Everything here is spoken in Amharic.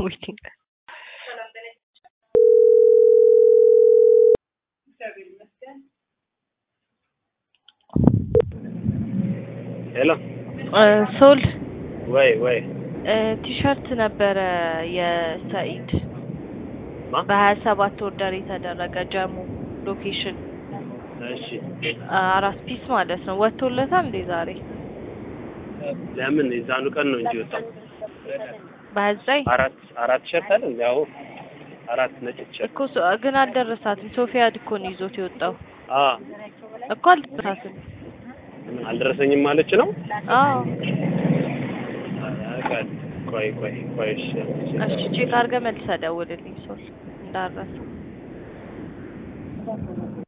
ዌቲንግ ሄሎ ሶል ወይ ወይ ቲሸርት ነበረ የሰኢድ ማ በሀያ ሰባት ኦርደር የተደረገ ጀሙ ሎኬሽን እሺ አራት ፒስ ማለት ነው። ወጥቶለታል እንዴ ዛሬ ለምን የዛኑ ቀን ነው እንጂ ወጣው በሀያ ዘጠኝ አራት አራት ሸርት አይደል ያው አራት ነጭ ሸርት እኮ ሶ- ግን አልደረሳትም። ሶፊያድ እኮ ነው ይዞት የወጣው አ እኮ አልደረሳትም። አልደረሰኝም ማለች ነው አዎ አቃል ቆይ ቆይ ቆይ እሺ እሺ ቼክ አድርገህ መልሰህ ደውልልኝ ሶል እንዳረሰ